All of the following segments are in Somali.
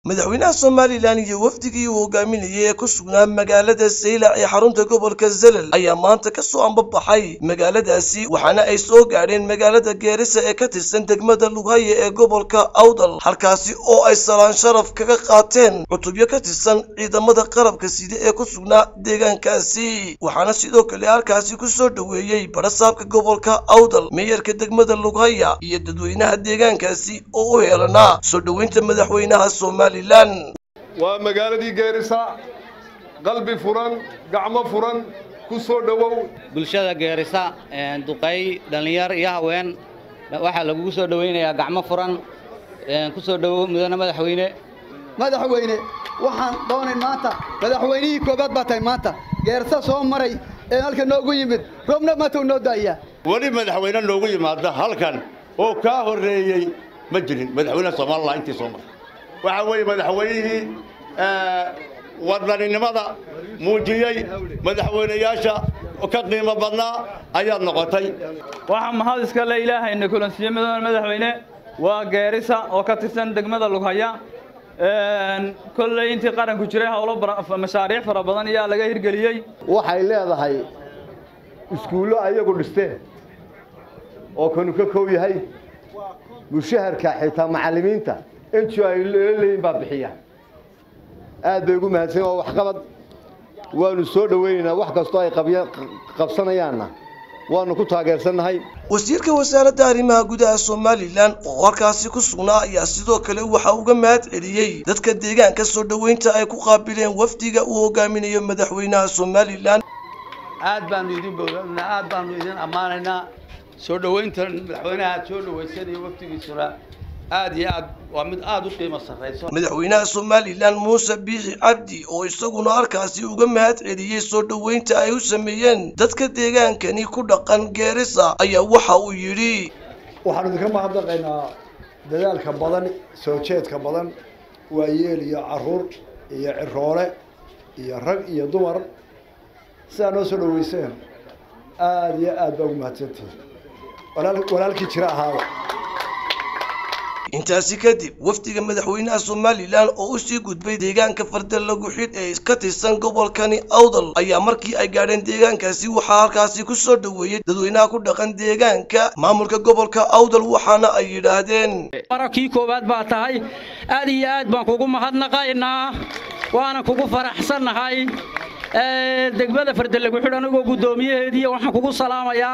madaxweynaha somalilan iyo wafdigii uu hogaaminayay ee ku sugnaa magaalada saylac ee xarunta gobolka zelal ayaa maanta ka soo ambabaxay magaaladaasi waxaana ay soo gaadheen magaalada geerisa ee ka tirsan degmada lughaya ee gobolka awdal halkaasi oo ay salaan sharaf kaga qaateen cutubyo ka tirsan ciidamada qarabka side ee ku sugnaa deegaankaasi waxaana sidoo kale halkaasi ku soo dhoweeyey barasaabka gobolka awdal meeyarka degmada lughaya iyo dadweynaha deegaankaasi oo u heelanaa soo dhoweynta madaxweynaha somalilan waa magaaladii geerisa qalbi furan gacmo furan ku soo dhowow bulshada geerisa duqay dhallinyar iyo haween waxaa lagugu soo dhowaynayaa gacmo furan ku soo dhowow mudane madaxweyne madaxweyne waxaan doonay maanta madaxweynihii koobaad baa tahay maanta geerisa soo maray ee halka noogu yimid roobna maanta noo daaya weli madaxweyne noogu yimaada halkan oo kaa horreeyey ma jirin madaxweynaha somalilan intii soo maray waxaa weeye madaxweynihii wadaninimada muujiyey madaxweynayaasha ka qiimo badnaa ayaad noqotay waxaa mahad iska le ilaahayna kulansiiye mudane madaxweyne waa geerisa oo ka tirsan degmada lughaya kolley intii qaranku jiray howlo mashaariic fara badan ayaa laga hirgeliyey waxay leedahay iskuullo ayagu dhisteen oo kanu ka kow yahay mushaharka xitaa macallimiinta intii ay leeyihiin baa bixiya aad bay ugu mahadsan oo waxqabad waanu soo dhowaynaynaa wax kastoo ay qabsanayaanna waanu ku taageersannahay wasiirka wasaaradda arrimaha gudaha somalilan oo halkaasi ku sugnaa ayaa sidoo kale waxa uga mahad celiyey dadka deegaanka soo dhoweynta ay ku qaabileen wafdiga uu hogaaminayo madaxweynaha somalilan aad baanu idin bowlanaa aad baanu idin ammaanaynaa soo dhowaynta madaxweynaha aad soo dhowaysanayo wafdigiisuna aad iyo aad waa mid aad u qiimo sarrayso madaxweynaha somalilan muuse biixi cabdi oo isaguna halkaasi uga mahad celiyey soo dhoweynta ay u sameeyeen dadka deegaankani ku dhaqan geerisa ayaa waxa uu yidhi waxaan idinka mahadnaqaynaa dadaalka badan soo jeedka badan waayeel iyo caruur iyo ciroole iyo rag iyo dumar sidaa noo soo dhoweyseen aada iyo aad baa ugu mahadsantihin walaalkii jira ahaaba intaasi kadib wafdiga madaxweynaha somalilan oo usii gudbay deegaanka farda lagu xidh ee ka tirsan gobolkani awdal ayaa markii ay gaadheen deegaankaasi waxaa halkaasi ku soo dhoweeyey dadweynaha ku dhaqan deegaanka maamulka gobolka awdal waxaana ay yidhaahdeen marakii koowaad baa tahay aad iyo aad baan kugu mahadnaqaynaa waana kugu faraxsannahay degmada farda lagu xidh anigoo guddoomiyaheediiy waxaan kugu salaamayaa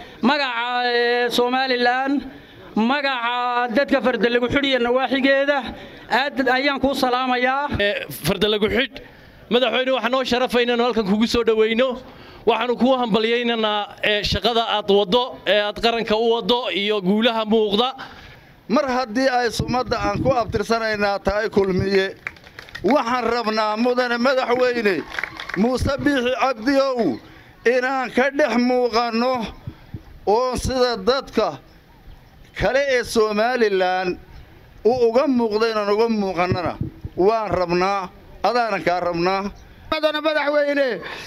magaca somalilan magaca dadka fardalagu xidhiya nawaaxigeeda aad ayaan kuu salaamayaa fardalagu xidh madaxweyne waxaa noo sharafa inaanu halkan kugu soo dhowayno waxaanu kuu hambalyaynaynaa shaqada aad waddo ee aad qaranka u waddo iyo guulaha muuqda mar haddii ay sumadda aan ku abtirsanaynaa tahay kulmiye waxaan rabnaa mudane madaxweyne muuse biixi cabdiow inaan ka dhex muuqanno oo sida dadka kale ee somalilan uu uga muuqda inaan uga muuqannana waan rabnaa adaanan kaa rabnaa madana madaxweyne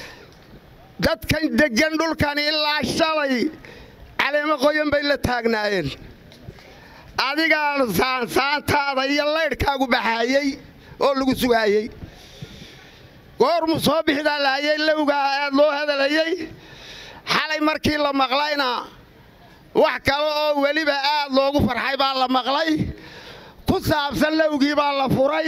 dadkan deggan dhulkan ilaa shalay caleemo qoyan bay la taagnaayeen adigaan saansaantaada iyo laydhkaagu baxaayey oo lagu sugaayey goormu soo bixdaa lahayey lowgaa aad loo hadalayey xalay markii la maqlayna wax kale oo weliba aad loogu farxay baa la maqlay ku saabsan lowgii baa la furay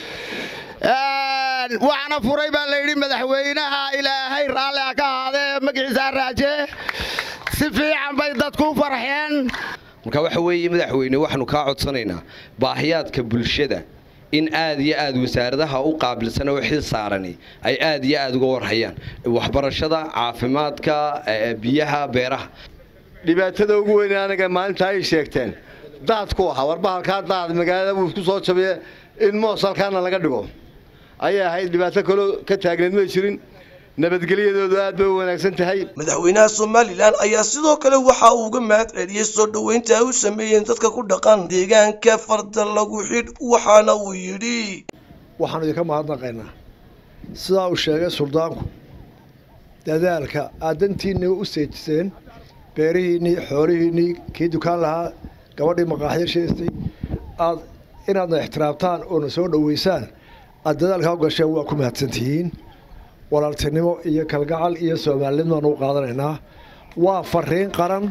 waxna furay baa layidhi madaxweynaha ilaahay raalli ha ka ahaadee magaciisa raajee si fiican bay dadku farxeen marka waxa weeye madaxweyne waxaanu kaa codsanaynaa baahiyaadka bulshada in aad iyo aad wasaaradaha u qaabilsan oo xil saarani ay aad iyo aad uga warhayaan waxbarashada caafimaadka biyaha beeraha dhibaatada ugu weyn anaga maalinta ay sheegteen daadku ahaa warbahalkaa daad magaalada buu isku soo jabiye in moos halkaana laga dhigo ayay ahayd dhibaato kaloo ka taagneed may jirin nabadgelyadoodu aad bay u wanaagsan tahay madaxweynaha somalilan ayaa sidoo kale waxa uu uga mahad celiyey soo dhoweynta ay u sameeyeen dadka ku dhaqan deegaanka farda lagu xidh waxaana uu yidhi waxaanu idinka mahadnaqaynaa sidaa uu sheegay suldaanku dadaalka aad dantiinna u seejiseen beerihiinnii xoolihiinnii kii dukaan lahaa gabadhii maqaaxyo sheestay aad inaadna ixtiraamtaan oo na soo dhoweysaan aad dadaalkaa u gasheen waa ku mahadsantihiin walaaltinimo iyo kalgacal iyo soomaalinimaanu u qaadanaynaa waa fariin qaran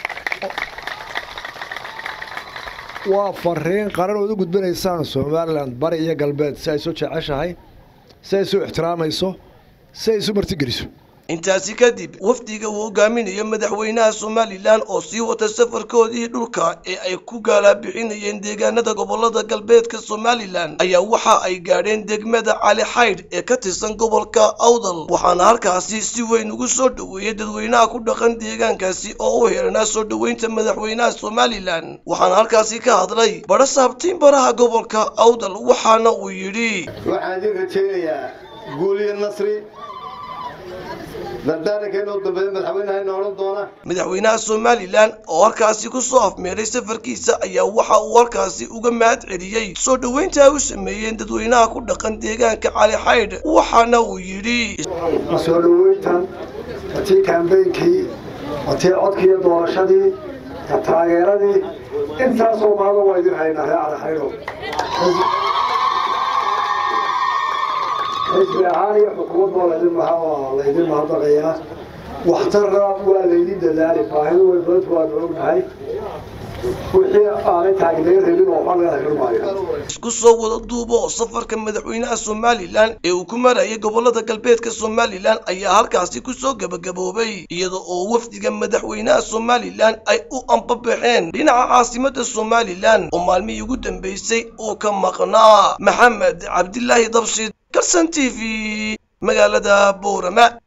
waa fariin qaran ood u gudbinaysaan somalilan bari iyo galbeed si ay isu jeceshahay si ay isu ixtiraamayso si ay isu martigeliso intaasi kadib wafdiga uu hogaaminayo madaxweynaha somalilan oo sii wata safarkoodii dhulka ee ay ku gaalabixinayeen deegaanada gobolada galbeedka somalilan ayaa waxa ay gaadheen degmada cali xaydh ee ka tirsan gobolka awdal waxaana halkaasi si weyn ugu soo dhoweeyey dadweynaha ku dhaqan deegaankaasi oo u heeranaa soo dhoweynta madaxweynaha somalilan waxaana halkaasi ka hadlay badha saabtiin baraha gobolka awdal waxaana uu yidhi waxaan idin rajaynayaa guuliyo nasri dardaarankeena u dambeeya madaxweynaha odhan doona madaxweynaha somalilan oo halkaasi ku soo afmeeray safarkiisa ayaa waxa uu halkaasi uga mahad celiyey soo dhoweynta ay u sameeyeen dadweynaha ku dhaqan deegaanka cali xaydh waxaana uu yidhi soo dhoweyntan watii kaambeynkii watii codkii iyo doorashadii ka taageeradii intaasoo maalmo waa idin haynaa ree cali xaydho xisbi ahaan iyo xukuumad baa laydin maha waa laydin mahadnaqayaa waxtarna waa laydin dadaali baahidu way badadku waanu ognahay wixii aanay taagnayn rabin oo waxba laga heli maayo isku soo wada duubo safarka madaxweynaha somalilan ee uu ku marayay gobolada galbeedka somalilan ayaa halkaasi kusoo gebagaboobay iyada oo wafdiga madaxweynaha somalilan ay u ambabaxeen dhinaca caasimada somalilan oo maalmihii ugu dambeysay uu ka maqnaa maxamed cabdilaahi dabshid kalsan t v magaalada boorama